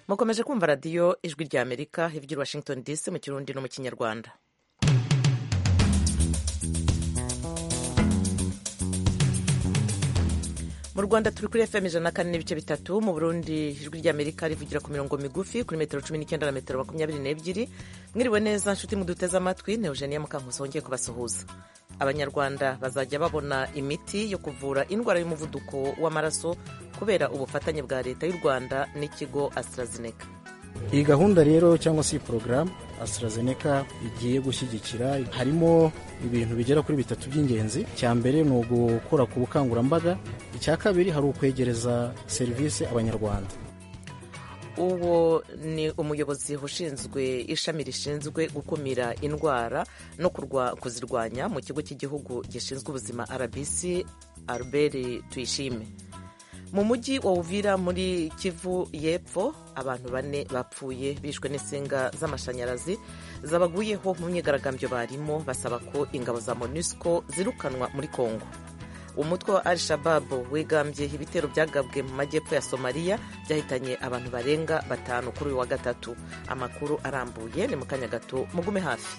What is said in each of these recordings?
mukomeje kumva radiyo ijwi ry'amerika ivugira washington dc mu kirundi no mu kinyarwanda mu rwanda turi kuri fm ijana na kane n'ibice bitatu mu burundi ijwi ry'amerika rivugira ku mirongo migufi kuri metero cumi n'icyenda na metero makumyabiri n'ebyiri mwiriwe neza nshuti muduteze amatwi ni eugenia mukankusi wongeye kubasuhuza abanyarwanda bazajya babona imiti yo kuvura indwara y'umuvuduko w'amaraso kubera ubufatanye bwa leta y'u rwanda n'ikigo AstraZeneca iyi gahunda rero cyangwa se iyi porogaramu AstraZeneca igiye gushyigikira harimo ibintu bigera kuri bitatu by'ingenzi cya mbere ni ugukora ku bukangurambaga icya kabiri hari ukwegereza serivisi abanyarwanda uwo ni umuyobozi ushinzwe ishami rishinzwe gukumira indwara no kuzirwanya mu kigo cy'igihugu gishinzwe ubuzima rbc albert tuyishime mu mujyi wa Uvira muri kivu y'epfo abantu bane bapfuye bishwe n'insinga z'amashanyarazi zabaguyeho mu myigaragambyo barimo basaba ko ingabo za monusco zirukanwa muri congo umutwe wa al shababu wigambye ibitero byagabwe mu majyepfo ya somaliya byahitanye abantu barenga batanu kuri uyu wa gatatu amakuru arambuye ni mu kanya gato mugume hafi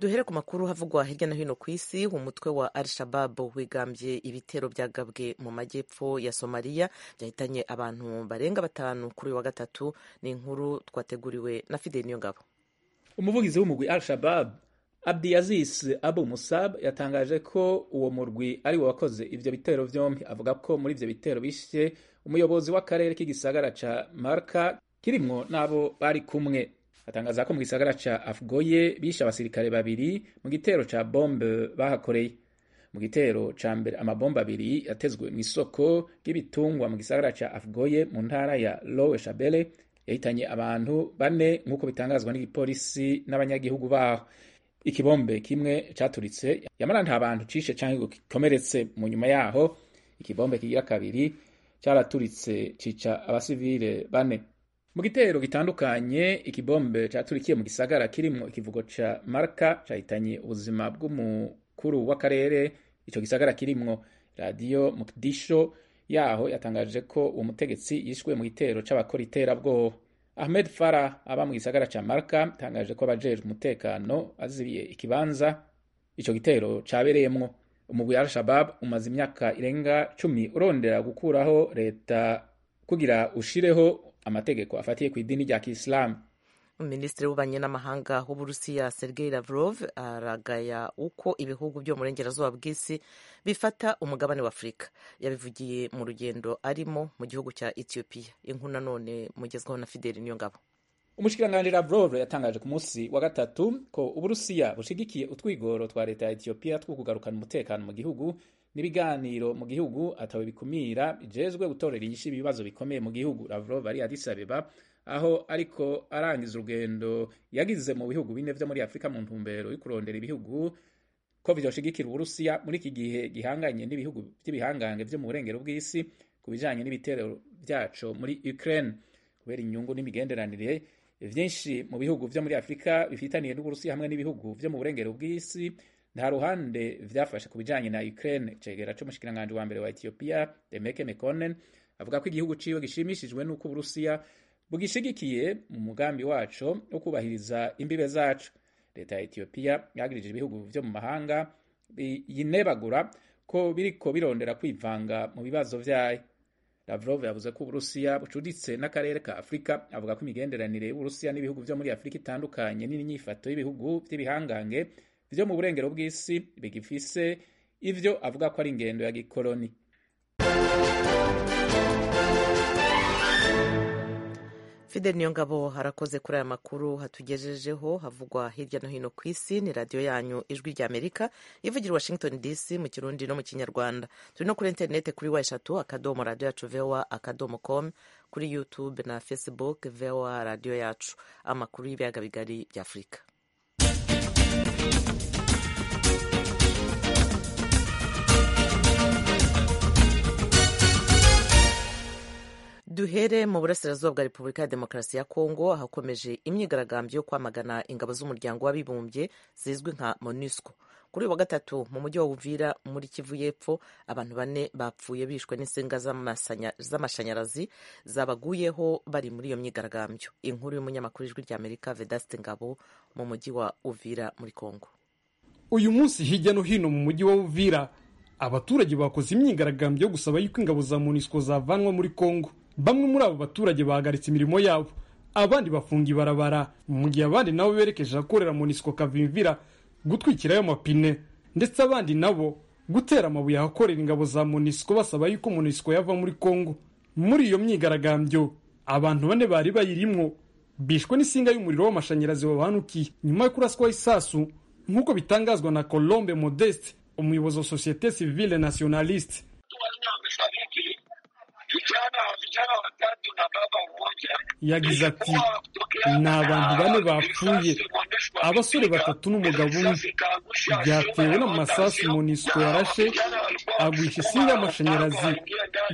duhere ku makuru havugwa hirya no hino ku isi umutwe wa al shababu wigambye ibitero byagabwe mu majyepfo ya somaliya byahitanye abantu barenga batanu kuri uyu wa gatatu ni inkuru twateguriwe na fideli niyongabo umuvugizi w'umugwi al shababu Abdiaziz Abu Musab yatangaje ko uwo murwi ari we wakoze ivyo bitero vyompi avuga ko muri ivyo bitero bishye umuyobozi w'akarere k'igisagara ca Marka kirimwo n'abo bari kumwe atangaza ko mu gisagara ca Afgoye bishe abasirikare babiri mu gitero ca bombe bahakoreye mu gitero ca mbere amabomba abiri yatezwe mu isoko ry'ibitungwa mu gisagara ca Afgoye mu ntara ya Lowe Shabele yahitanye abantu bane nk'uko bitangazwa n'igipolisi n'abanyagihugu baho ikibombe kimwe caturitse yamara nta bantu cishe canke ngo gikomeretse mu nyuma yaho ikibombe kigira kabiri caraturitse cica abasivile bane mu gitero gitandukanye ikibombe caturikiye mu gisagara kirimwo ikivugo ca marka cahitanye ubuzima bw'umukuru w'akarere ico gisagara kirimwo radiyo mukdisho yaho yatangaje ko uwo mutegetsi yishwe mu gitero c'abakora iterabwoba Ahmed Farah aba mu gisagara ca Marka tangaje ko abajejwe umutekano azibiye ikibanza ico gitero cabereyemwo umugwi wa Al-Shabaab umaze imyaka irenga cumi urondera gukuraho leta kugira ushireho amategeko afatiye ku idini rya Kiislamu minisitiri w'ububanyi n'amahanga w'uburusiya sergei lavrov aragaya uko ibihugu byo mu burengerazuba bw'isi bifata umugabane wa afurika yabivugiye mu rugendo arimo mu gihugu cya etiyopiya inkuru nanone mugezwaho na fideli niyo ngabo umushikiranganji lavrov yatangaje ku munsi wa gatatu ko uburusiya bushigikiye utwigoro twa leta ya etiyopiya two kugarukana umutekano mu gihugu n'ibiganiro mu gihugu atawe bikumira bijejwe gutorera inyishu ibibazo bikomeye mu gihugu lavrov ari addis abeba aho ariko arangiza urugendo yagize mu bihugu bine vyo muri afurika mu ntumbero yo kurondera ibihugu ko vyoshigikira uburusiya muri iki gihe gihanganye n'ibihugu vy'ibihangange vyo mu burengero bw'isi ku bijanye n'ibitero vyaco muri ukraine kubera inyungu n'imigenderanire vyinshi mu bihugu vyo muri afurika bifitaniye n'uburusiya hamwe n'ibihugu vyo mu burengero bw'isi nta ruhande vyafashe ku bijanye na ukraine cegera c'umushikiranganje wa mbere wa etiyopiya demeke mekonnen avuga ko igihugu ciwe gishimishijwe n'uko uburusiya bugishigikiye mu mugambi waco wo kubahiriza imbibe zacu leta ya etiyopiya yagirije ibihugu vyo mu mahanga yinebagura ko biriko birondera kwivanga mu bibazo vyayo lavrov yavuze ko uburusiya bucuditse n'akarere ka afurika avuga ko imigenderanire y'uburusiya n'ibihugu vyo muri afurika itandukanye n'inyifato y'ibihugu vy'ibihangange vyo mu burengero bw'isi bigifise ivyo avuga ko ari ingendo ya gikoloni fideli niyo ngabo harakoze kuri aya makuru hatugejejeho havugwa hirya no hino ku isi ni radiyo yanyu ijwi rya amerika ivugira washington dc mu kirundi no mu kinyarwanda turi no kuri interineti kuri wa eshatu akadomo radiyo yacu vewa akadomo komu kuri yutube na facebook vewa radiyo yacu amakuru y'ibiyaga bigari bya afurika duhere mu burasirazuba bwa repubulika ya demokarasi ya kongo hakomeje imyigaragambyo yo kwamagana ingabo z'umuryango w'abibumbye zizwi nka monusco kuri uyu wa gatatu mu mujyi wa uvira muri kivu y'epfo abantu bane bapfuye bishwe n'insinga z'amashanyarazi zabaguyeho bari muri iyo myigaragambyo inkuru y'umunyamakuru ijwi ry'amerika vedaste ngabo mu mujyi wa uvira muri kongo uyu munsi hirya no hino mu mujyi wa uvira abaturage bakoze imyigaragambyo yo gusaba yuko ingabo za munisiko zavanwa muri kongo bamwe muri abo baturage bahagaritse imirimo yabo abandi bafunga ibarabara mu gihe abandi nabo berekeje ahakorera munisiko kavimvira gutwikirayo amapine ndetse abandi nabo gutera amabuye ahakorera ingabo za munisiko basaba yuko munisiko yava muri kongo muri iyo myigaragambyo abantu bane bari bayirimwo bishwe n'isinga y'umuriro w'amashanyarazi wabahanukiye nyuma yo kuraswaho isasu nk'uko bitangazwa na colombe modeste umuyobozi wa sosiyete sivile nationaliste wamefariki vijana vijana watatu na baba mmoja yagize ati ni abantu bane bapfuye abasore batatu n'umugabo umwe byatewe n'amasasu monisco yarashe agwisha isinga y'amashanyarazi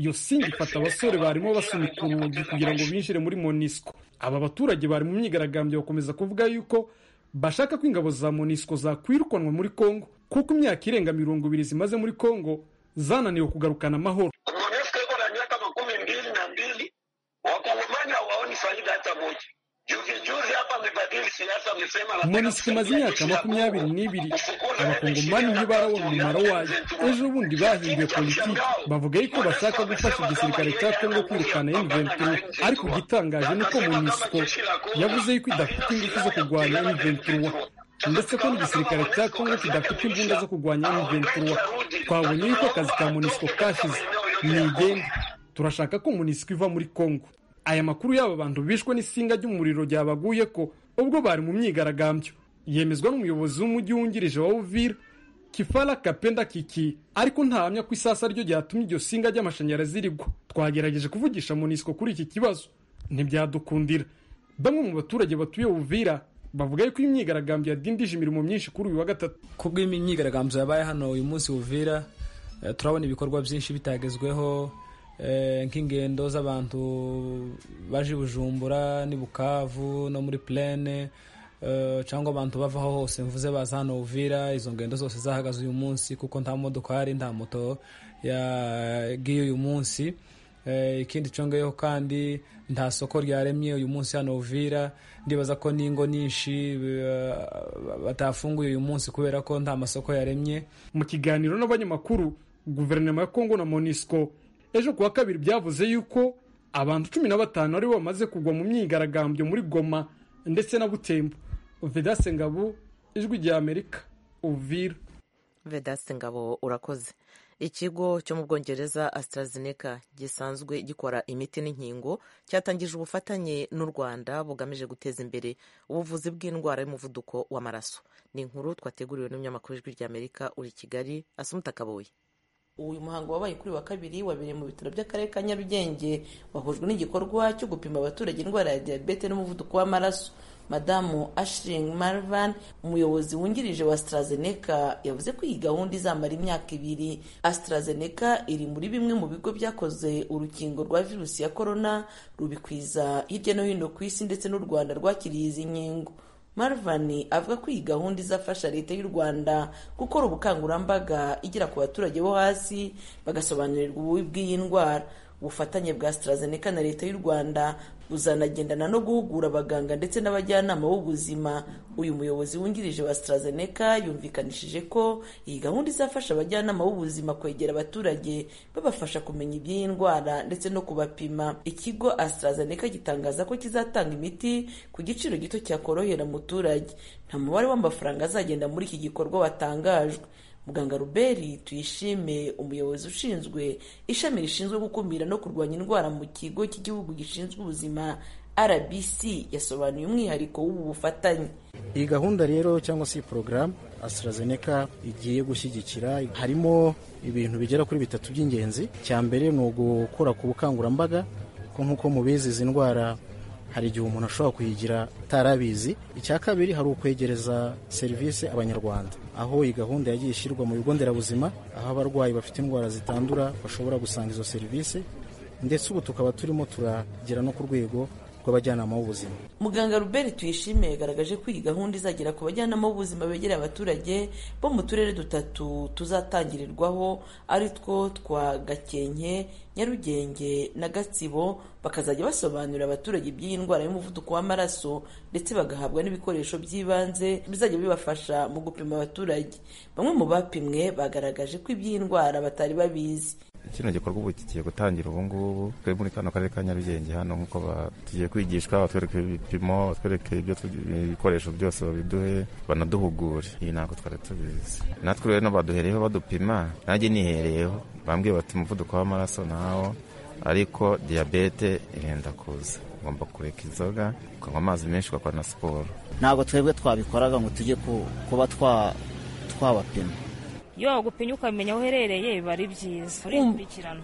iyo singa ifata abasore barimo basunika urugi kugira ngo binjire muri monisco aba baturage bari mu myigaragambyo bakomeza kuvuga yuko bashaka ko ingabo za monisco zakwirukanwa muri congo kuko imyaka irenga mirongo ibiri zimaze muri congo zananiwe kugarukana amahoro MONUSCO iko na miaka makumi mbili na mbili wakongomani hawaoni faida hata moja. Juzi juzi hapa amebadili siasa, amesema anataka monisiko imaze kusaidia imyaka jeshi la makumyabiri Kongo n'ibiri gufukuza abakongomani wanashiria ntibarabona tatu umumaro na wayo zetu. ejo bundi bahinduye politiki bavuga yuko bashaka gufasha igisirikare cya kongo kwirukana M23 ariko igitangaje ni uko monisiko yavuze yuko idafite ingufu zo kurwanya M23 ndetse ko n'igisirikare cya kongo kidafite imbunda zo kurwanya M23 twabonye yuko akazi ka monisiko kashize nigende turashaka ko monisiko iva muri kongo aya makuru y'aba bantu bishwe n'isinga ry'umuriro ryabaguye ko ubwo bari mu myigaragambyo yemezwa n'umuyobozi w'umujyi wungirije wa uvira kifara kapenda kiki ariko ntahamya ko isasa ryo ryatumye iryo singa ry'amashanyarazi rigwa twagerageje kuvugisha munisiko kuri iki kibazo ntibyadukundira bamwe mu baturage batuye uvira bavuga yuko imyigaragambyo yadindije imirimo myinshi kuri uyu wa gatatu ku bw'imyigaragambyo yabaye hano uyu munsi uvira eh, turabona ibikorwa byinshi bitagezweho eh, nk'ingendo z'abantu baje i bujumbura n'i bukavu no muri plene eh, cyangwa abantu bavaho hose mvuze baza hano uvira izo ngendo zose zahagaze uyu munsi kuko nta modokari nta moto yagiye uyu munsi Eh, ikindi congeyeho kandi nta soko ryaremye uyu munsi hano uvira ndibaza ko n'ingo nyinshi eh, batafunguye uyu munsi kubera ko nta masoko yaremye mu kiganiro n'abanyamakuru guverinoma ya kongo na monisco ejo kuwa kabiri byavuze yuko abantu cumi na batanu aribo bamaze kugwa mu myigaragambyo muri goma ndetse na butembo vedase ngabo ijwi rya amerika uvira vedaste ngabo urakoze ikigo cyo mu bwongereza AstraZeneca gisanzwe gikora imiti n'inkingo cyatangije ubufatanye n'u rwanda bugamije guteza imbere ubuvuzi bw'indwara y'umuvuduko w'amaraso ni inkuru twateguriwe n'umunyamakuru w'ijwi ry'amerika uri i kigali asumuta kabuye uyu muhango wabaye kuri wa kabiri wabereye mu bitaro by'akarere ka nyarugenge wahujwe n'igikorwa cyo gupima abaturage indwara ya diyabete n'umuvuduko w'amaraso madamu ashiringi marvan umuyobozi wungirije wa AstraZeneca yavuze ko iyi gahunda izamara imyaka ibiri AstraZeneca iri muri bimwe mu bigo byakoze urukingo rwa virusi ya korona rubikwiza hirya no hino ku isi ndetse n'u rwanda rwakiriye izi nkingo Marvani avuga ko iyi gahunda izafasha leta y'u Rwanda gukora ubukangurambaga igera ku baturage bo hasi bagasobanurirwa ububi bw'iyi ndwara ubufatanye bwa AstraZeneca na leta y'u Rwanda buzanagendana no guhugura abaganga ndetse n'abajyanama b'ubuzima uyu muyobozi wungirije wa AstraZeneca yumvikanishije ko iyi gahunda izafasha abajyanama b'ubuzima kwegera abaturage babafasha kumenya iby'iyi ndwara ndetse no kubapima ikigo AstraZeneca gitangaza ko kizatanga imiti ku giciro gito cyakorohera umuturage nta mubare w'amafaranga azagenda muri iki gikorwa watangajwe muganga ruberi tuyishime umuyobozi ushinzwe ishami rishinzwe gukumira no kurwanya indwara mu kigo cy'igihugu gishinzwe ubuzima rbc yasobanuye umwihariko w'ubu bufatanye iyi gahunda rero cyangwa se iyi porogaramu AstraZeneca igiye gushyigikira harimo ibintu bigera kuri bitatu by'ingenzi cya mbere ni ugukora ku bukangurambaga ko nk'uko mubizi izi ndwara hari igihe umuntu ashobora kuyigira atarabizi icya kabiri hari ukwegereza serivisi abanyarwanda aho iyi gahunda yagiye ishyirwa mu bigo nderabuzima aho abarwayi bafite indwara zitandura bashobora gusanga izo serivisi ndetse ubu tukaba turimo turagera no ku rwego rw'abajyanama b'ubuzima muganga Robert tuyishime yagaragaje ko iyi gahunda izagera ku bajyanama b'ubuzima begereye abaturage bo mu turere dutatu tuzatangirirwaho ari two twa gakenke nyarugenge na gatsibo bakazajya basobanurira abaturage iby'iyi ndwara y'umuvuduko w'amaraso ndetse bagahabwa n'ibikoresho by'ibanze bizajya bibafasha mu gupima abaturage bamwe mu bapimwe bagaragaje ko iby'iyi ndwara batari babizi kino gikorwa ubu kigiye gutangira ubu ngubu twebwe muri kano karere ka nyarugenge hano nk'uko tugiye kwigishwa batwereka ibipimo batwereka ibikoresho byose babiduhe banaduhugure iyi ntabwo twari tubizi natwe rero baduhereyeho badupima nanjye nihereyeho bambwiye bati umuvuduko w'amaraso nawo ariko diyabete irenda kuza ugomba kureka inzoga ukanywa amazi menshi ugakora na siporo ntabwo twebwe twabikoraga ngo tujye kuba twabapima iyo gupimye ukamenya aho uherereye biba ari byiza urikurikirana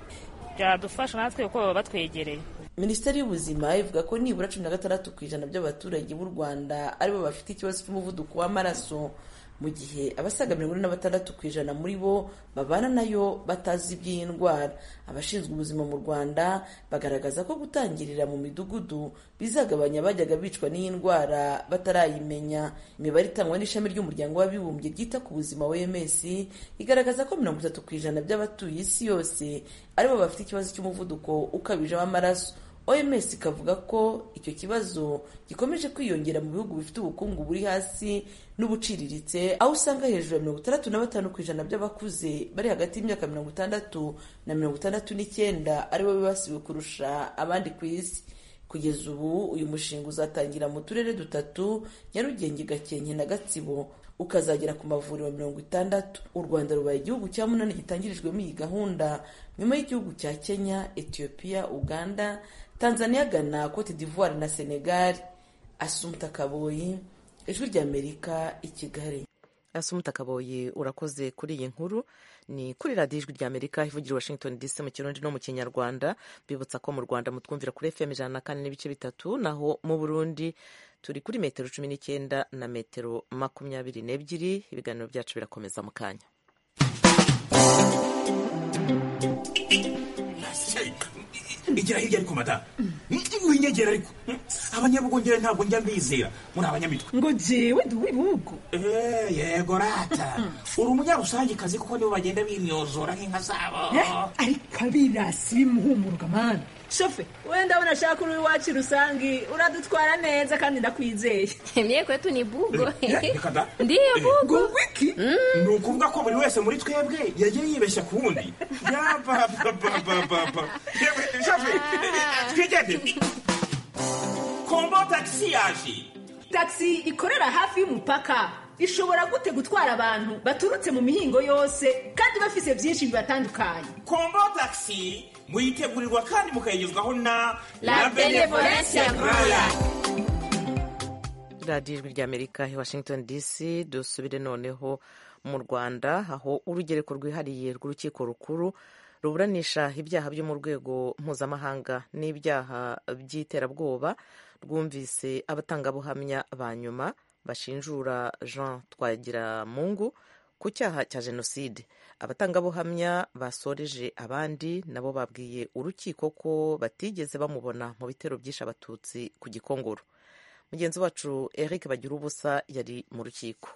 byadufasha natwe kuko baba batwegereye minisiteri y'ubuzima ivuga ko nibura cumi na gatandatu ku ijana by'abaturage b'u rwanda aribo bafite ikibazo cy'umuvuduko w'amaraso mu gihe abasaga mirongo ine na batandatu ku ijana muri bo babana nayo batazi iby'iyi ndwara abashinzwe ubuzima mu rwanda bagaragaza ko gutangirira mu midugudu bizagabanya abajyaga bicwa n'iyi ndwara batarayimenya imibare itangwa n'ishami ry'umuryango w'abibumbye ryita ku buzima wms igaragaza ko mirongo itatu ku ijana by'abatuye isi yose aribo bafite ikibazo cy'umuvuduko ukabije w'amaraso oms ikavuga ko icyo kibazo gikomeje kwiyongera mu bihugu bifite ubukungu buri hasi n'ubuciriritse aho usanga hejuru ya mirongo itandatu na batanu ku ijana by'abakuze bari hagati y'imyaka mirongo itandatu na mirongo itandatu n'icyenda aribo bibasiwe kurusha abandi ku isi kugeza ubu uyu mushinga uzatangira mu turere dutatu nyarugenge gakenke na gatsibo ukazagera ku mavuriro mirongo itandatu u rwanda rubaye igihugu cya munani gitangirijwemo iyi gahunda nyuma y'igihugu cya kenya etiyopiya uganda tanzania ghana cote d'ivoire na senegal asumuta kaboyi ijwi ry'amerika i kigali asumuta kaboyi urakoze kuri iyi nkuru ni kuri radiyo ijwi ry'amerika ivugira washington dc mu kirundi no mu kinyarwanda mbibutsa ko mu rwanda mutwumvira kuri fm ijana na kane n'ibice bitatu naho mu burundi turi kuri metero cumi n'icyenda na metero makumyabiri n'ebyiri ibiganiro byacu birakomeza mu kanya igira hirya ariko mada winyegera ariko abanyabugongera ntabwo njya mbizera muri abanyamitwe ngo jewe ndi uw'ibihugu yego rata uri umunyarusangekazi kuko nibo bagenda binyozora nk'inka zabo ariko abirasi bimuhumuruka mani shofe wenda abona ashaka uri iwacu rusangi uradutwara neza kandi ndakwizeye mye kwetu ni bugo ndiyo bugo wiki ni ukuvuga ko buri wese muri twebwe yagiye yibeshya ku wundi yabababababa shofe twigendere kombo tagisi yaje tagisi ikorera hafi y'umupaka ishobora gute gutwara abantu baturutse mu mihingo yose kandi bafise byinshi bibatandukanye kombo tagisi muyitegurirwa kandi mukayigezwaho na la benevolence roya radiyo ijwi ry'amerika washington dc dusubire noneho mu rwanda aho urugereko rwihariye rw'urukiko rukuru ruburanisha ibyaha byo mu rwego mpuzamahanga n'ibyaha by'iterabwoba rwumvise abatangabuhamya ba nyuma bashinjura jean twagiramungu ku cyaha cya jenoside abatangabuhamya basoreje abandi nabo babwiye urukiko ko batigeze bamubona mu bitero byishe abatutsi ku gikongoro mugenzi wacu eric bagira ubusa yari mu rukiko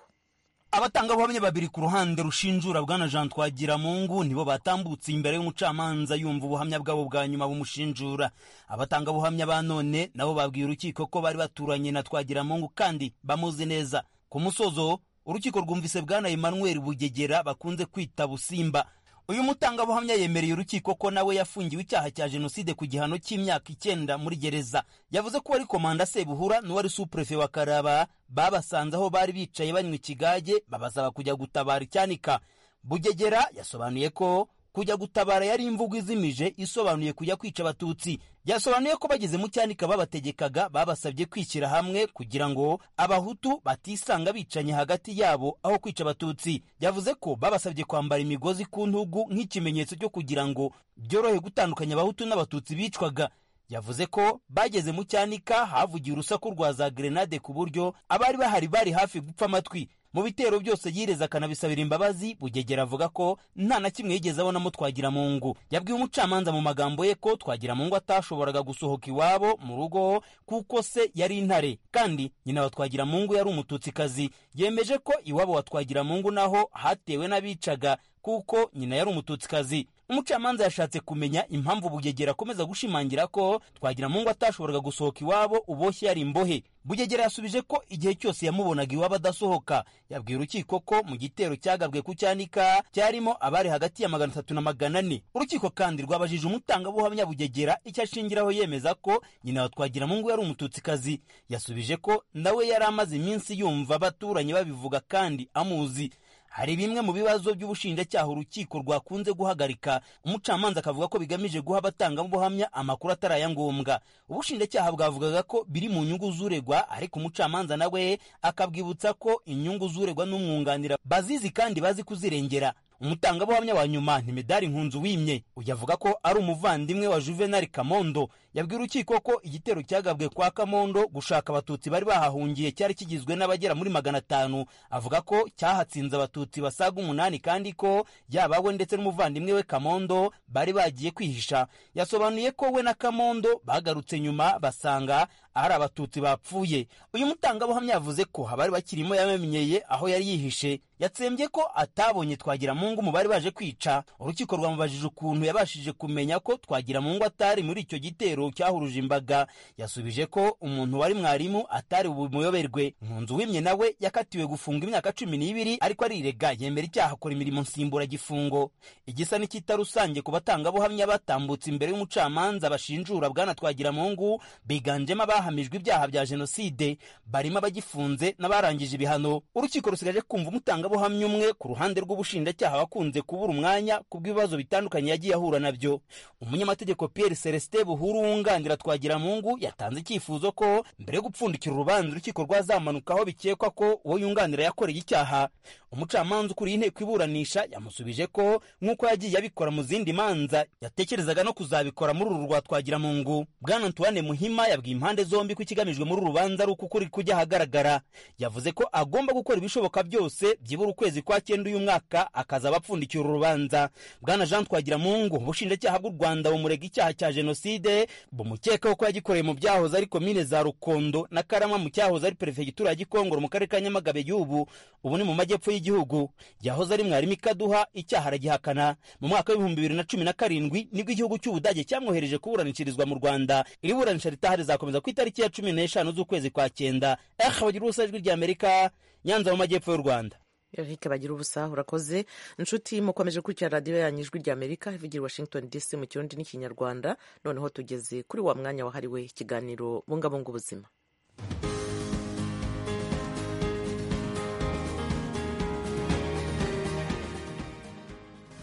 abatangabuhamya babiri ku ruhande rushinjura bwana jean twagiramungu nibo batambutse imbere y'umucamanza yumva ubuhamya bwabo bwa nyuma bumushinjura abatangabuhamya ba none nabo babwiye urukiko ko bari baturanye na twagiramungu kandi bamuzi neza ku musozo urukiko rwumvise bwana Emmanuel bugegera bakunze kwita busimba uyu mutangabuhamya yemereye urukiko ko nawe yafungiwe icyaha cya jenoside ku gihano cy'imyaka icyenda muri gereza yavuze ko wari komanda sebuhura n'uwari supurefe wa karaba babasanze aho bari bicaye banywa ikigage babasaba kujya gutabara icyanika bugegera yasobanuye ko kujya gutabara yari imvugo izimije isobanuye kujya kwica abatutsi yasobanuye ko bageze mu cyanika babategekaga babasabye kwishyira hamwe kugira ngo abahutu batisanga bicanye hagati yabo aho kwica abatutsi yavuze ko babasabye kwambara imigozi ku ntugu nk'ikimenyetso cyo kugira ngo byorohe gutandukanya abahutu n'abatutsi bicwaga yavuze ko bageze mu cyanika havugiye urusaku rwa za gerenade ku buryo abari bahari bari hafi gupfa amatwi mu bitero byose yireza akanabisabira imbabazi bugegera avuga ko nta na kimwe yigeze abonamo twagiramungu yabwiye umucamanza mu magambo ye ko twagiramungu atashoboraga gusohoka iwabo mu rugo kuko se yari intare kandi nyina wa twagiramungu yari umututsikazi yemeje ko iwabo wa twagiramungu naho hatewe n'abicaga kuko nyina yari umututsikazi umucamanza yashatse kumenya impamvu bugegera akomeza gushimangira ko twagiramungu atashoboraga gusohoka iwabo uboshye yari imbohe bugegera yasubije ko igihe cyose yamubonaga iwabo adasohoka yabwiye urukiko ko mu gitero cyagabwe ku cyanika cyarimo abari hagati ya magana atatu na magana ane urukiko kandi rwabajije umutangabuhamya bugegera icyo ashingiraho yemeza ko nyina wa twagiramungu yari umututsikazi yasubije ko nawe yari amaze iminsi yumva abaturanyi babivuga kandi amuzi hari bimwe mu bibazo by'ubushinjacyaha urukiko rwakunze guhagarika umucamanza akavuga ko bigamije guha abatangabuhamya amakuru atari aya ngombwa ubushinjacyaha bwavugaga ko biri mu nyungu z'uregwa ariko umucamanza nawe akabwibutsa ko inyungu z'uregwa n'umwunganira bazizi kandi bazi kuzirengera umutangabuhamya wa nyuma ni medari nkunzu wimye uyu avuga ko ari umuvandimwe wa juvenal kamondo yabwiye urukiko ko igitero cyagabwe kwa kamondo gushaka abatutsi bari bahahungiye cyari kigizwe n'abagera muri magana atanu avuga ko cyahatsinze abatutsi basaga umunani kandi ko yaba we ndetse n'umuvandimwe we kamondo bari bagiye kwihisha yasobanuye ko we na kamondo bagarutse nyuma basanga ari abatutsi bapfuye uyu mutangabuhamya yavuze ko abari bakirimo yamenyeye aho yari yihishe yatsembye ko atabonye twagiramungu mu bari baje kwica urukiko rwamubajije ukuntu yabashije kumenya ko twagiramungu atari muri icyo gitero cyahuruje imbaga yasubije ko umuntu wari mwarimu atari bumuyoberwe nkunzu wimye nawe yakatiwe gufunga imyaka cumi n'ibiri ariko arirega yemera icyaha akora imirimo nsimburagifungo igisa n'ikita rusange ku batangabuhamya batambutse imbere y'umucamanza bashinjura bwana twagiramungu biganjemo abahamijwe ibyaha bya jenoside barimo abagifunze n'abarangije ibihano urukiko rusigaje kumva umutangabuhamya umutangabuhamya umwe ku ruhande rw'ubushinjacyaha wakunze kubura umwanya kubw'ibibazo bitandukanye yagiye ahura nabyo umunyamategeko pierre celestin buhuru wunganira twagiramungu yatanze icyifuzo ko mbere yo gupfundikira urubanza urukiko rwazamanukaho bikekwa ko uwo yunganira yakoreye icyaha umucamanza ukuriye inteko iburanisha yamusubije ko nk'uko yagiye abikora mu zindi manza yatekerezaga no kuzabikora muri uru rwa twagiramungu bwana antoine muhima yabwiye impande zombi ko ikigamijwe muri uru rubanza ari uko ukuri kujya ahagaragara yavuze ko agomba gukora ibishoboka byose byibura ukwezi kwa cyenda uyu mwaka akazaba apfundikira urubanza bwana jean twagiramungu ubushinjacyaha bw'u rwanda bumurega icyaha cya jenoside bumukekaho ko yagikoreye mu byahoze ari komine za rukondo na karama mu cyahoze ari perefegitura ya gikongoro mu karere ka nyamagabe y'ubu ubu ni mu majyepfo y'igihugu yahoze ari mwarimu ikaduha icyaha aragihakana mu mwaka w'ibihumbi bibiri na cumi na karindwi nibwo igihugu cy'ubudage cyamwohereje kuburanishirizwa mu rwanda iri buranisha ritaha rizakomeza ku itariki ya cumi n'eshanu z'ukwezi kwa cyenda ehe bagira ubusa ijwi rya amerika nyanza mu majyepfo y'u rwanda erike bagira ubusaha urakoze inshuti mukomeje gukurikira radiyo yanyu ijwi rya amerika ivugira washington dc mu kirundi n'ikinyarwanda noneho tugeze kuri wa mwanya wahariwe ikiganiro bungabunga ubuzima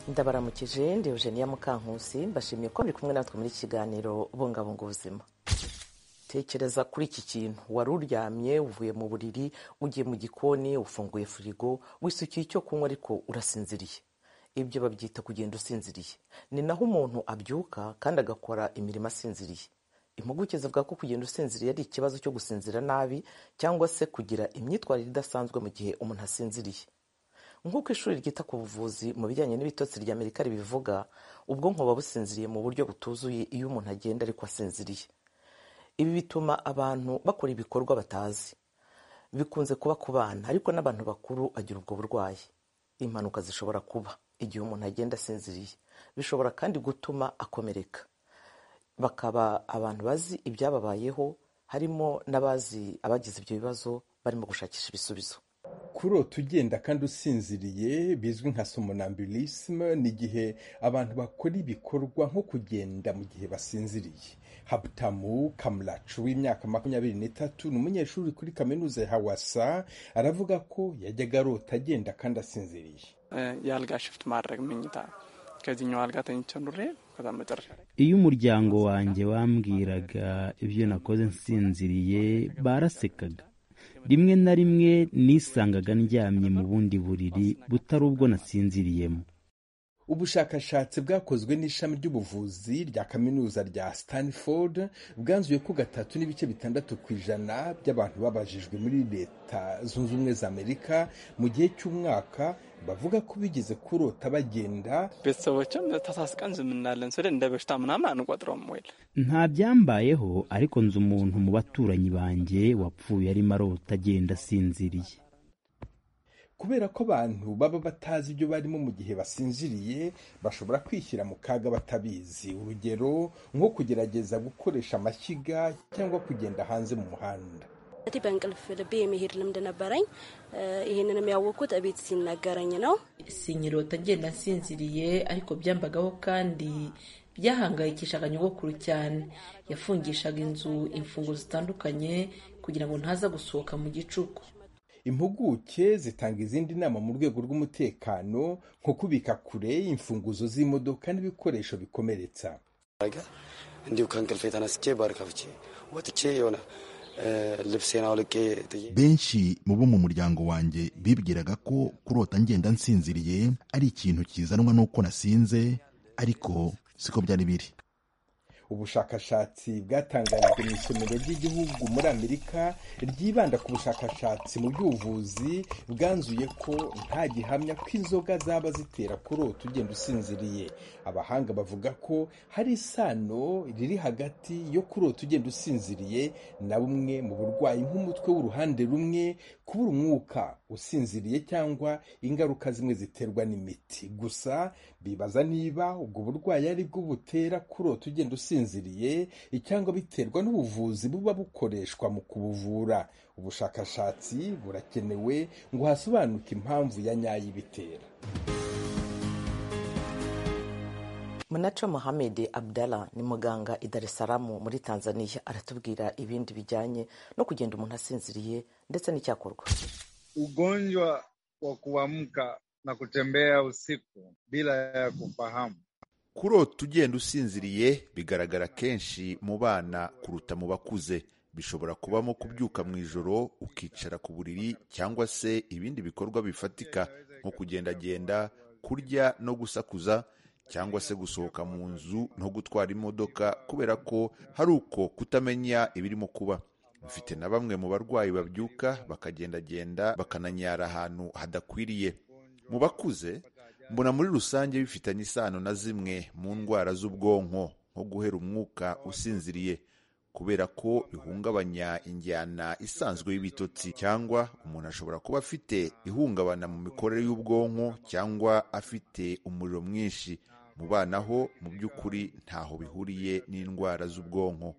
ndabaramukije ndi eugenia mukankusi mbashimiye ko muri kumwe natwe muri iki kiganiro bungabunga ubuzima tekereza kuri iki kintu wari uryamye uvuye mu buriri ugiye mu gikoni ufunguye firigo wisukiye icyo kunywa ariko urasinziriye ibyo babyita kugenda usinziriye ni naho umuntu abyuka kandi agakora imirimo asinziriye impuguke zivuga ko kugenda usinziriye ari ikibazo cyo gusinzira nabi cyangwa se kugira imyitwarire idasanzwe mu gihe umuntu asinziriye nk'uko ishuri ryita ku buvuzi mu bijyanye n'ibitotsi rya amerika ribivuga ubwonko buba businziriye mu buryo butuzuye iyo umuntu agenda ariko asinziriye ibi bituma abantu bakora ibikorwa batazi bikunze kuba ku bana ariko n'abantu bakuru bagira ubwo burwayi impanuka zishobora kuba igihe umuntu agenda asinziriye bishobora kandi gutuma akomereka bakaba abantu bazi ibyababayeho harimo n'abazi abagize ibyo bibazo barimo gushakisha ibisubizo kurota ugenda kandi usinziriye bizwi nka somnambulisme ni igihe abantu bakora ibikorwa nko kugenda mu gihe basinziriye habutamu kamuracu w'imyaka makumyabiri n'itatu ni umunyeshuri kuri kaminuza ya hawasa aravuga ko yajyaga arota agenda kandi asinziriye iyo umuryango wanjye wambwiraga ibyo nakoze nsinziriye barasekaga rimwe na rimwe nisangaga ndyamye mu bundi buriri butari ubwo nasinziriyemo ubushakashatsi bwakozwe n'ishami ry'ubuvuzi rya kaminuza rya stanford bwanzuye ko gatatu n'ibice bitandatu ku ijana by'abantu babajijwe muri leta zunze ubumwe za amerika mu gihe cy'umwaka bavuga ko bigeze kurota bagenda ቤተሰቦችም ተሳስቀን ዝም እንላለን ስል እንደ በሽታ ምናምን አንቆጥረውም ወይ nta byambayeho ariko nzi umuntu mu baturanyi banjye wapfuye arimo arota agenda asinziriye kubera ko abantu baba batazi ibyo barimo mu gihe basinziriye bashobora kwishyira mu kaga batabizi urugero nko kugerageza gukoresha amashyiga cyangwa kugenda hanze mu muhanda እቲ በእንቅልፍ ልቤ የመሄድ ልምድ ነበረኝ። ይህንንም ያወቅኩት እቤት ሲነገረኝ ነው። sinkirota ngenda nsinziriye ariko byambagaho kandi byahangayikishaga nyogokuru cyane yafungishaga inzu imfungo zitandukanye kugira ngo ntaza gusohoka mu gicuku impuguke zitanga izindi nama mu rwego rw'umutekano nko kubika kure imfunguzo z'imodoka n'ibikoresho bikomeretsa እንዲሁ ከእንቅልፍ የተነስቼ በር ከፍቼ ወጥቼ የሆነ ልብሴን አውልቄ ጥዬ benshi mu bo mu muryango wanjye bibwiraga ko kurota ngenda nsinziriye ari ikintu kizanwa n'uko nasinze ariko siko byari biri ubushakashatsi bwatangarijwe mu isomero ry'igihugu muri amerika ryibanda ku bushakashatsi mu by'ubuvuzi bwanzuye ko nta gihamya ko inzoga zaba zitera kurota ugenda usinziriye abahanga bavuga ko hari isano riri hagati yo kurota ugenda usinziriye na bumwe mu burwayi nk'umutwe w'uruhande rumwe kubura umwuka usinziriye cyangwa ingaruka zimwe ziterwa n'imiti gusa bibaza niba ubwo burwayi ari bwo butera kurota ugenda usinziriye usinziriye cyangwa biterwa n'ubuvuzi buba bukoreshwa mu kubuvura ubushakashatsi burakenewe ngo hasobanuke impamvu ya nyayo ibitera munaco muhammed abdallah ni muganga i dar es salaam muri tanzania aratubwira ibindi bijyanye no kugenda umuntu asinziriye ndetse n'icyakorwa ugonjwa wa kuamka na kutembea usiku bila ya kufahamu kurota ugenda usinziriye bigaragara kenshi mu bana kuruta mu bakuze bishobora kubamo kubyuka mu ijoro ukicara ku buriri cyangwa se ibindi bikorwa bifatika nko kugendagenda kurya no gusakuza cyangwa se gusohoka mu nzu no gutwara imodoka kubera ko hari uko kutamenya ibirimo kuba mfite na bamwe mu barwayi babyuka bakagendagenda bakananyara ahantu hadakwiriye mu bakuze mbona muri rusange bifitanye isano na zimwe mu ndwara z'ubwonko nko guhera umwuka usinziriye kubera ko bihungabanya injyana isanzwe y'ibitotsi cyangwa umuntu ashobora kuba afite ihungabana mu mikorere y'ubwonko cyangwa afite umuriro mwinshi mu bana ho mu by'ukuri ntaho bihuriye n'indwara z'ubwonko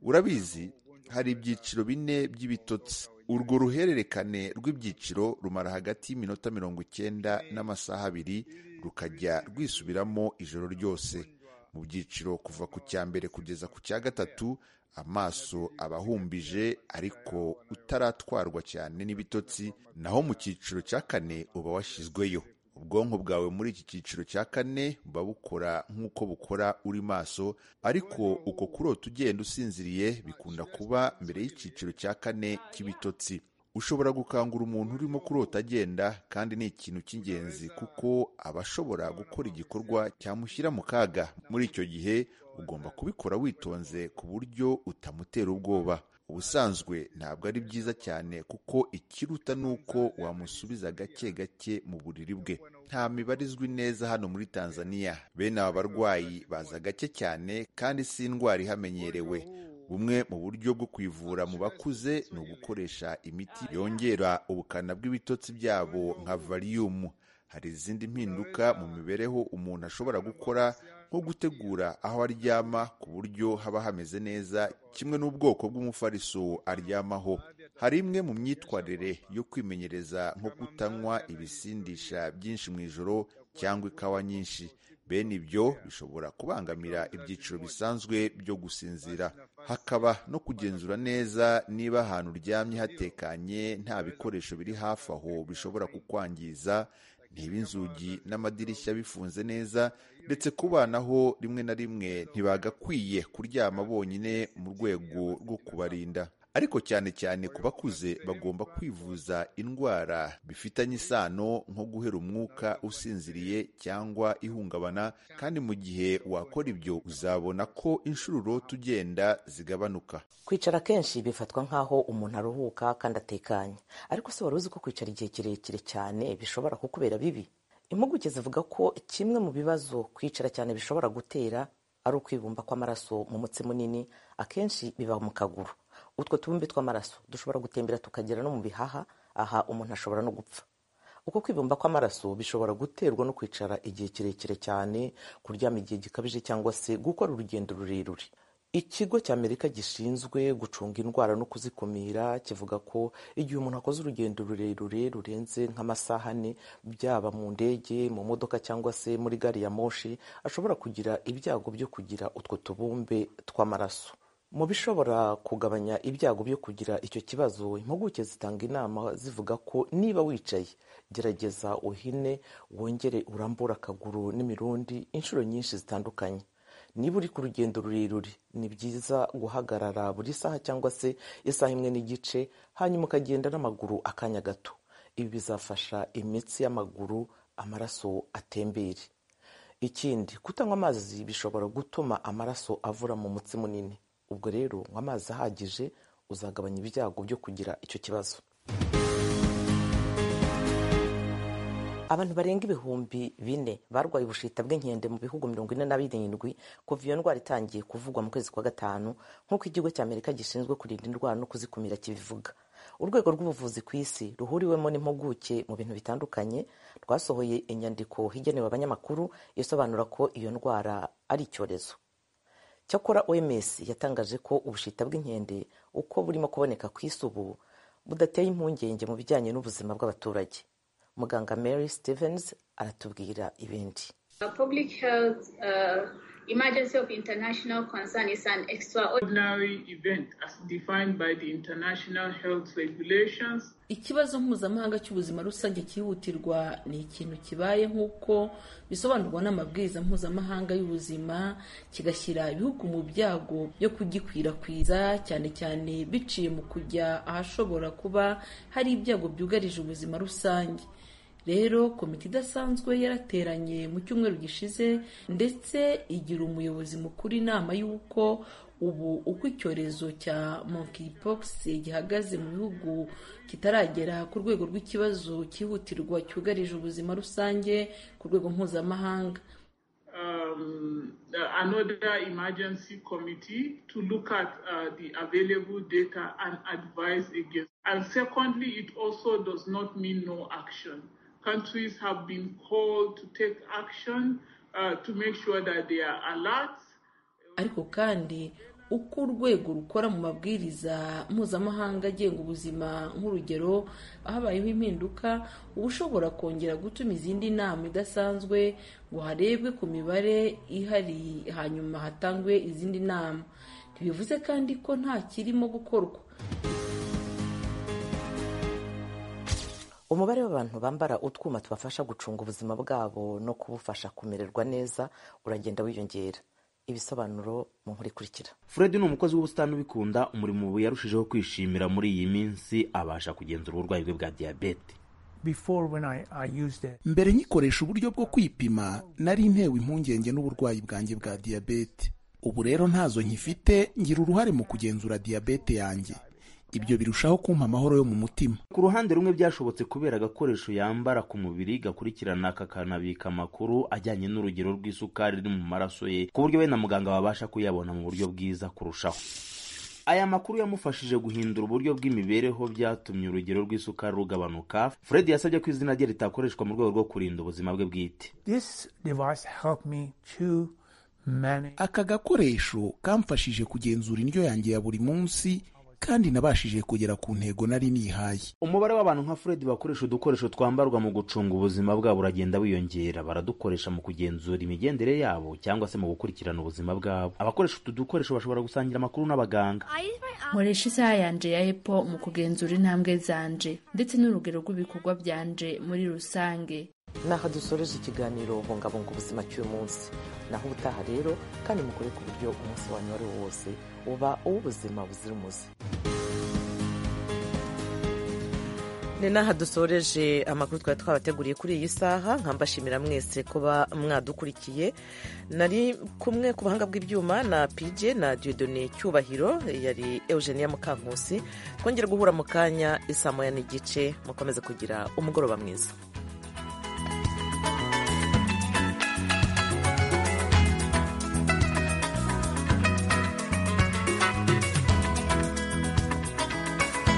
urabizi hari ibyiciro bine by'ibitotsi urwo ruhererekane rw'ibyiciro rumara hagati y'iminota mirongo icyenda n'amasaha abiri rukajya rwisubiramo ijoro ryose mu byiciro kuva ku cya mbere kugeza ku cya gatatu amaso aba ahumbije ariko utaratwarwa cyane n'ibitotsi naho mu cyiciro cya kane uba washyizweyo ubwonko bwawe muri iki cyiciro cya kane buba bukora nk'uko bukora uri maso ariko uko kurota ugenda usinziriye bikunda kuba mbere y'icyiciro cya kane cy'ibitotsi ushobora gukangura umuntu urimo kurota agenda kandi ni ikintu cy'ingenzi kuko aba ashobora gukora igikorwa cyamushyira mu kaga muri icyo gihe ugomba kubikora witonze ku buryo utamutera ubwoba ubusanzwe ntabwo ari byiza cyane kuko ikiruta ni uko wamusubiza gake gake mu buriri bwe nta mibarizwi neza hano muri tanzania bene aba barwayi baza gake cyane kandi si indwara ihamenyerewe bumwe mu buryo bwo kwivura mu bakuze ni ugukoresha imiti yongera ubukana bw'ibitotsi byabo nka variyumu hari izindi mpinduka mu mibereho umuntu ashobora gukora nko gutegura aho aryama ku buryo haba hameze neza kimwe n'ubwoko bw'umufariso aryamaho hari imwe mu myitwarire yo kwimenyereza nko kutanywa ibisindisha byinshi mu ijoro cyangwa ikawa nyinshi bene ibyo bishobora kubangamira ibyiciro bisanzwe byo gusinzira hakaba no kugenzura neza niba ahantu uryamye hatekanye nta bikoresho biri hafi aho bishobora kukwangiza ntiba inzugi n'amadirishya bifunze neza ndetse ku bana ho rimwe na rimwe ntibagakwiye kuryama bonyine mu rwego rwo kubarinda ariko cyane cyane ku bakuze bagomba kwivuza indwara bifitanye isano nko guhera umwuka usinziriye cyangwa ihungabana kandi mu gihe wakora ibyo uzabona ko inshururoti ugenda zigabanuka kwicara kenshi bifatwa nk'aho umuntu aruhuka kandi atekanye ariko se wari uzi ko kwicara igihe kirekire cyane bishobora kukubera bibi impuguke zivuga ko kimwe mu bibazo kwicara cyane bishobora gutera ari ukwibumba kw'amaraso mu mutsi munini akenshi biba mu kaguru utwo tubumbe tw'amaraso dushobora gutembera tukagera no mu bihaha aha umuntu ashobora no gupfa uko kwibumba kw'amaraso bishobora guterwa no kwicara igihe kirekire cyane kuryama igihe gikabije cyangwa se gukora urugendo rurerure ikigo cy'amerika gishinzwe gucunga indwara no kuzikumira kivuga ko igihe umuntu akoze urugendo rurerure rurenze nk'amasaha ane byaba mu ndege mu modoka cyangwa se muri gari ya moshi ashobora kugira ibyago byo kugira utwo tubumbe tw'amaraso mu bishobora kugabanya ibyago byo kugira icyo kibazo impuguke zitanga inama zivuga ko niba wicaye gerageza uhine wongere urambure akaguru n'imirundi inshuro nyinshi zitandukanye niba uri ku rugendo rurerure ni byiza guhagarara buri saha cyangwa se isaha imwe n'igice hanyuma ukagenda n'amaguru akanya gato ibi bizafasha imitsi y'amaguru amaraso atembere ikindi kutanywa amazi bishobora gutuma amaraso avura mu mutsi munini ubwo rero nywa amazi ahagije uzagabanya ibyago byo kugira icyo kibazo abantu barenga ibihumbi bine barwaye ubushita bw'inkende mu bihugu mirongo ine na birindwi kuva iyo ndwara itangiye kuvugwa mu kwezi kwa gatanu nk'uko ikigo cy'amerika gishinzwe kurinda indwara no kuzikumira kibivuga urwego rw'ubuvuzi ku isi ruhuriwemo n'impuguke mu bintu bitandukanye rwasohoye inyandiko igenewe abanyamakuru isobanura ko iyo ndwara ari icyorezo cyakora oms yatangaje ko ubushita bw'inkende uko burimo kuboneka ku isi ubu budateye impungenge mu bijyanye n'ubuzima bw'abaturage muganga mary stevens aratubwira ibindi Emergency of international concern is an extraordinary event as defined by the international health regulations. ikibazo mpuzamahanga cy'ubuzima rusange cyihutirwa ni ikintu kibaye nk'uko bisobanurwa n'amabwiriza mpuzamahanga y'ubuzima kigashyira ibihugu mu byago byo kugikwirakwiza cyane cyane biciye mu kujya ahashobora kuba hari ibyago byugarije ubuzima rusange rero komite idasanzwe yarateranye mu cyumweru gishize ndetse igira umuyobozi mukuru inama y'uko ubu uko icyorezo cya monkeypox gihagaze mu bihugu kitaragera ku rwego rw'ikibazo cyihutirwa cyugarije ubuzima rusange ku rwego mpuzamahanga Um, another emergency committee to look at uh, the available data and advise against. And secondly, it also does not mean no action. Countries have been called to take action uh, to make sure that they are alert. ariko kandi uko urwego rukora mu mabwiriza mpuzamahanga agenga ubuzima nk'urugero habayeho impinduka uba ushobora kongera gutuma izindi nama idasanzwe ngo harebwe ku mibare ihari hanyuma hatangwe izindi nama ntibivuze kandi ko nta kirimo gukorwa umubare w'abantu bambara utwuma tubafasha gucunga ubuzima bwabo no kubufasha kumererwa neza uragenda wiyongera ibisobanuro mu nkuru ikurikira fred ni umukozi w'ubusitani ubikunda umurimo ubu yarushijeho kwishimira muri iyi minsi abasha kugenzura uburwayi bwe bwa diyabete mbere nkikoresha uburyo bwo kwipima nari ntewe impungenge n'uburwayi bwanjye bwa diyabete ubu rero ntazo nkifite ngira uruhare mu kugenzura diyabete yanjye ibyo birushaho kumpa amahoro yo mu mutima ku ruhande rumwe byashobotse kubera agakoresho yambara ku mubiri gakurikirana kakanabika amakuru ajyanye n'urugero rw'isukari riri mu maraso ye ku buryo we na muganga babasha kuyabona mu buryo bwiza kurushaho aya makuru yamufashije guhindura uburyo bw'imibereho byatumye urugero rw'isukari rugabanuka fred yasabye ko izina rye ritakoreshwa mu rwego rwo kurinda ubuzima bwe bwite aka gakoresho kamfashije kugenzura indyo yanjye ya buri munsi kandi nabashije kugera ku ntego nari nihaye umubare w'abantu nka fred bakoresha udukoresho twambarwa mu gucunga ubuzima bwabo uragenda wiyongera baradukoresha mu kugenzura imigendere yabo cyangwa se mu gukurikirana ubuzima bwabo abakoresha utu dukoresho bashobora gusangira amakuru n'abaganga nkoresha isaha yanje ya epo mu kugenzura intambwe zanje ndetse n'urugero rw'ibikorwa byanje muri rusange n'aho dusoreje ikiganiro bungabunga ubuzima cy'umunsi naho ubutaha rero kandi mukore ku buryo umunsi wanyu uwo ari wo wose uba uw'ubuzima buzira umuze ni n'aha dusoreje amakuru twari twabateguriye kuri iyi saha nkambashimira mwese kuba mwadukurikiye nari kumwe ku buhanga bw'ibyuma na pj na diodone cyubahiro yari eugenia mukankusi twongere guhura mu kanya isamoya n'igice mukomeze kugira umugoroba mwiza